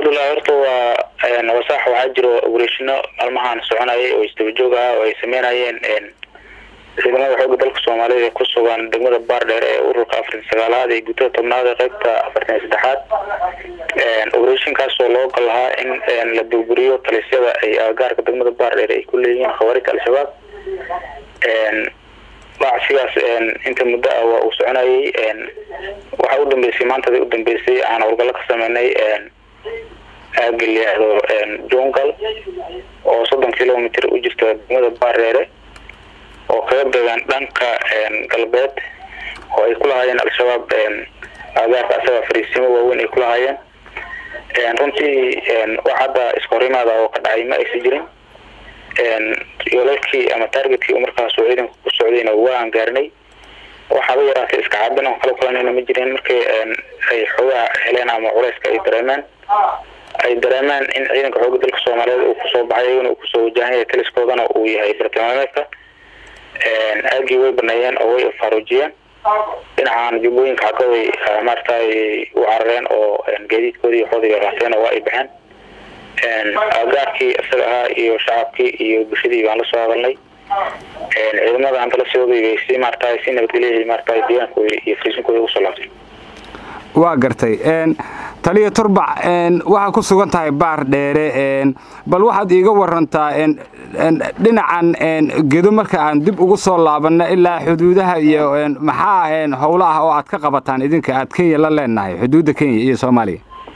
cabdullahi horta waa wasaax waxaa jiro obereshino maalmahan soconayay oo isdaba joog ah oo ay sameynayeen ciidamada xooga dalka soomaaliyeed ee ku sugan degmada baardheer ee ururka afartan sagaalaad ee guutada tobnaad ee qaybta afartan iyo saddexaad obereshinkaasoo loo gal lahaa in la burburiyo talisyada ay agagaarka degmada baardheer ay ku leeyihiin khawaarijta al-shabaab bacsigaas inta muddo ah waa uu soconayay waxaa u dambeysay maantadii u dambeysay aan howlgallo ka sameynay aaga layihahdo jungal oo soddon kilomitr u jirta degmada baardheere oo kaga beegan dhanka galbeed oo ay ku lahaayeen al-shabaab agaarka asaga fariisimo waaweyn ay ku lahaayeen runtii wax hadda iskahorimaada oo ka dhacay ma aysa jirin yoolalkii ama targetkii markaas oo ciidanka ku socdayna waan gaarnay waxaaba yaraatay iska caabin oo kala kulanayna ma jirin markii ay xoogaha heleen ama culeyska ay dareemeen ay dareemeen in ciidanka xooga dalka soomaaliyeed uu kusoo baxay iyaguna uu kusoo wajahan yahay taliskoodana uu yahay bartilmaameedka aagii way baneeyeen oo way faaruujiyeen dhinacan jubbooyinka xaggaday maaragtay u carareen oo gaadiidkoodii xoodiga raateen oo waa ay baxeen agaarkii isaga ahaa iyo shacabkii iyo bulshadii baan lasoo hadalnay ciidamada hantalasooday bay si maaragtay si nabadgelyahay maaragtay deegaankooda iyo fariisinkooda ugu soo laabtay waa gartay taliya turbac waxaa ku sugan tahay baar dheere bal waxaad iiga warantaa dhinacan gedo marka aan dib ugu soo laabanno ilaa xuduudaha iyo maxaa howlo ah oo aad ka qabataan idinka aad kenya la leenahay xuduudda kenya iyo soomaaliya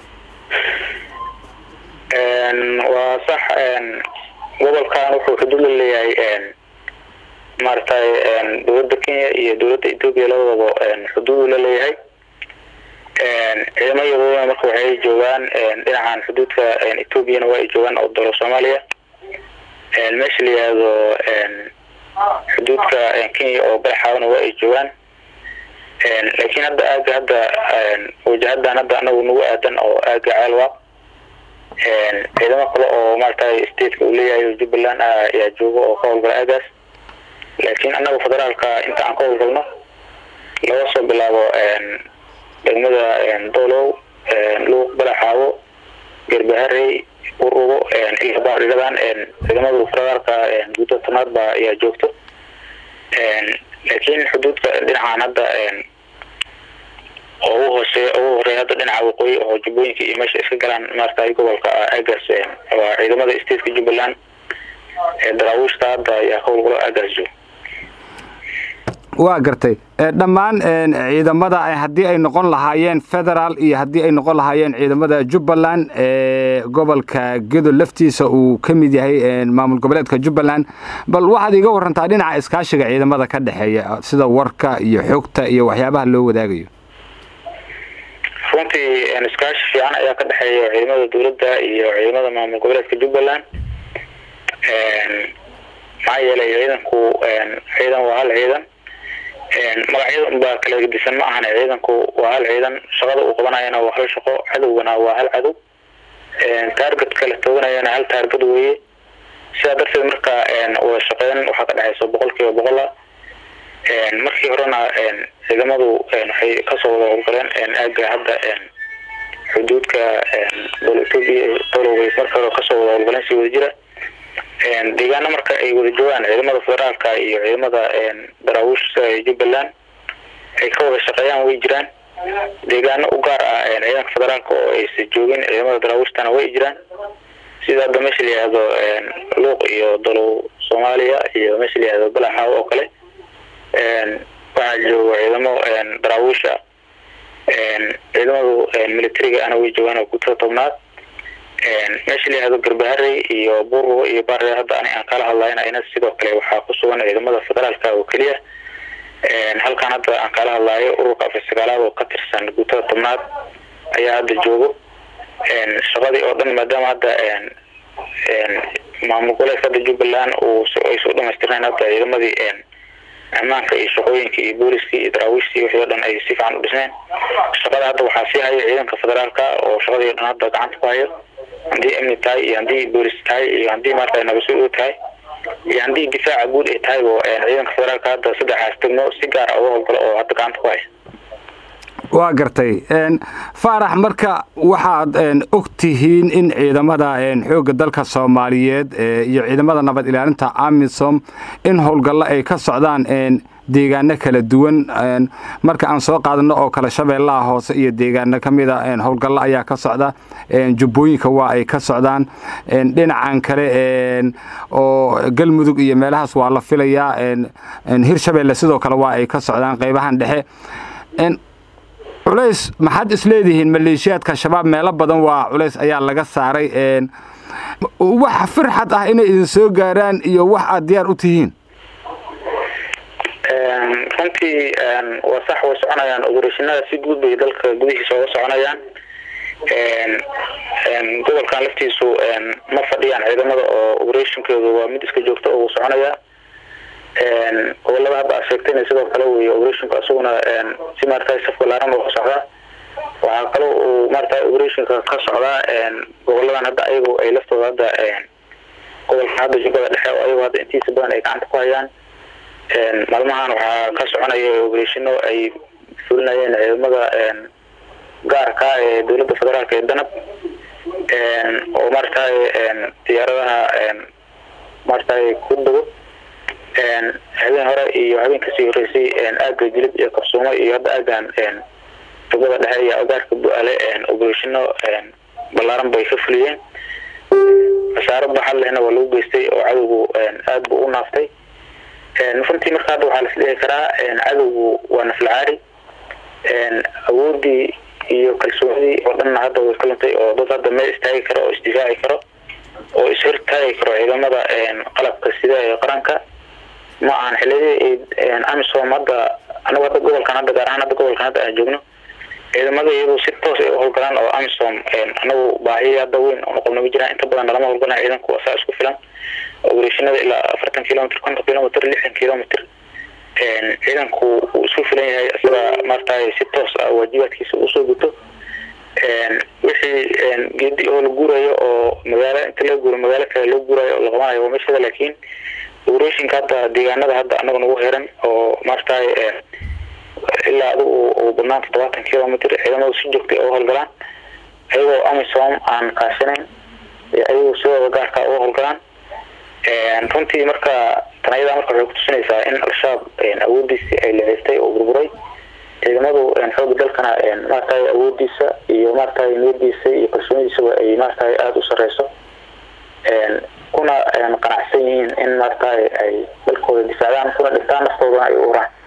waa sax gobolkan wuxuu xuduud la leeyahay maaragtay dowladda kenya iyo dowladda etoobiya labadaba xuduudu la leeyahay ciidamayadooda marka waxay joogaan dhinacan xuduudka etoobiyana waa ay joogaan oo dalo soomaaliya meesha la yihahdo xuduudka kenya oo balaxaabana waa ay joogaan laakiin hadda aaga hadda wajahadan hadda anagu nagu aadan oo aaga ceelwaaq ciidamo kale oo maaragtay stateka uu leeyahay oo jubbaland ah ayaa jooga oo ka howlgala aagaas laakiin annaga federaalka inta aan ka howlgalno laga soo bilaabo degmada dolow luuq balaxaabo gerbaharey urugo ilaa baadhigadan ciidamada federaalka guuda tanaad ba ayaa joogto laakiin xuduudka dhinacan hadda oo ugu hooseeya ugu horeeya hadda dhinaca waqooyi oo jubbooyinka iyo meesha iska galaan maaragtay gobolka aagaas waa ciidamada stateka jubbaland daraawiishta hadda ayaa ka howlgalo aagaas jooga waa gartay dhammaan ciidamada haddii ay noqon lahaayeen federaal iyo haddii ay noqon lahaayeen ciidamada jubbaland gobolka gedo laftiisa uu ka mid yahay maamul goboleedka jubbaland bal waxaad iiga warantaa dhinaca iskaashiga ciidamada ka dhexeeya sida warka iyo xogta iyo waxyaabaha loo wadaagayo runtii iskaashi fiican ayaa ka dhexeeya ciidamada dowladda iyo ciidamada maamul goboleedka jubbaland maxaa yeelay ciidanku ciidan waa hal ciidan magacyada unbaa kala gedisan ma ahane ciidanku waa hal ciidan shaqada uu qabanayana waa hal shaqo cadowgana waa hal cadow taarget kala tooganayana hal taarget weeye sidaa darteed marka wada shaqeyn waxaa ka dhexeysa boqol kiiba boqola markii horena ciidamadu waxay kasoo wada howlgaleen aaga hadda xuduudka dol etoobiya doloway marka hore kasoo wada howlgaleen si wada jira deegaano marka ay wada joogaan ciidamada federaalka iyo ciidamada daraawiishta jubbaland ay ka wada shaqeeyaan way jiraan deegaano u gaar ah ciidanka federaalka oo aysa joogin ciidamada daraawiishtana way jiraan sida hadda meesha la yihahdo luuq iyo dalow soomaaliya iyo meesha la yihahdo balaxaaw oo kale waxaa jooga ciidamo daraawiisha ciidamadu militariga ana way joogaan oo guutada tobnaad meesha la yihahdo garbaharey iyo buurgo iyo baarreer hadda ani aan kala hadlayna ayna sidoo kale waxaa ku sugan ciidamada federaalka oo keliya halkan hadda aan kala hadlayo ururka afar sagaalaad oo ka tirsan guutada tobnaad ayaa hadda joogo shaqadii oo dhan maadaama hadda maamul goboleedka hadda jubbaland uu aysu dhamaystirnayn hadda ciidamadii ammaanka iyo shaqooyinka iyo booliskii iyo daraawiishtii wixii o dhan ay si fiican u dhisneen shaqada hadda waxaa sii haya ciidanka federaalka oo shaqadii o dhan hadda gacanta ku hayo haddii amni tahay iyo haddii boolis tahay iyo haddii maarata nabasuud tahay iyo haddii difaaca guud ay tahay oo ciidanka federaalka hadda saddexaas degmo si gaar a uga howlgalo oo hadda gacanta ku haya waa gartay faarax marka waxaad og tihiin in ciidamada xoogga dalka soomaaliyeed iyo ciidamada nabad ilaalinta amisom in howlgallo ay ka socdaan deegaano kala duwan marka aan soo qaadano oo kale shabeellaha hoose iyo deegaano ka mida howlgallo ayaa ka socda jubbooyinka waa ay ka socdaan dhinacan kale oo galmudug iyo meelahaas waa la filayaa hirshabeelle sidoo kale waa ay ka socdaan qaybahan dhexe culays maxaad isleedihiin maleeshiyaadka shabaab meelo badan waa culays ayaa laga saaray wax firxad ah inay idin soo gaaraan iyo wax aad diyaar u tihiin runtii waa sax way soconayaan oberashinada si guud bay dalka gudihiisa uga soconayaan gobolkan laftiisu ma fadhiyaan ciidamada oo oberatinkooda waa mid iska joogta oo soconaya gobolada hadda aad sheegtayna sidoo kale wey operationka isaguna si maarata saf balaaran uga socdaa waxaa kaloo uu maarata operationka ka socdaa goboladan hadda ayagu ay laftooda hadda gobolka hadda jubbada dhexe oo ayagu hadda intiisa badan ay gacanta ku hayaan maalmahan waxaa ka soconaya oberashino ay fulinayeen ciidamada gaarka ee dowladda federaalk ee danab oo maaragtay diyaaradaha maaragtay ku dago habeen hore iyo habeen kasii horeysay aaga jilib iyo kabsuumo iyo hadda aagan jubbada dhexe iyo agaarka bu-aale oberashino balaaran bay ka fuliyeen khasaaro baxad lehna waa lagu geystay oo cadowgu aada buu u naaftay runtii marka hadda waxaa lasdhihi karaa cadowgu waa naflacaari awoodii iyo kalsoonidii oo dhanna hadda way ka luntay oo dad hadda meel istaagi karo oo isdifaaci karo oo ishortaagi karo ciidamada qalabka sida ee qaranka ma ahan xiliyadii amisom hadda anagu hadda gobolkan hadda gaar ahaan hadda gobolkan hadda aan joogno ciidamada iyadu si toos ay u howlgalaan oo amisom anagu baahiya hadda weyn oo noqolna ma jiraan inta badan nalama howlgalaan ciidanku waa saa isku filan oberashinada ilaa afartan kilomitr konton kilomitr lixdan kilomitr ciidanku uu isku filan yahay isaga maaragtay si toos ah waajibaadkiisa usoo guto wixii geedi oo la guurayo oo magaalo inta laga guuro magaalo kale loo guurayo oo la qabanayo waa meeshada laakiin operationka hadda deegaanada hadda anaga nagu xiran oo maaragtay ilaa adigu uu badnaan toddobaatan kilomitr ciidamadu si joogtay oo howlgalaan ayagoo amisom aan kaashanayn ayagu sidooda gaarka uga howlgalaan runtii marka tanayada marka waxay kutusinaysaa in al-shabaab awoodiisii ay leeystay oo burburay ciidamadu xooga dalkana maaragtay awoodiisa iyo maaragtay niyadiisa iyo kalsoonidiisaba ay maaragtay aada u sareyso kuna qanacsan yihiin in maaragtay ay dalkooda difaacdaan kuna dhintaan naftoodana ay u uraan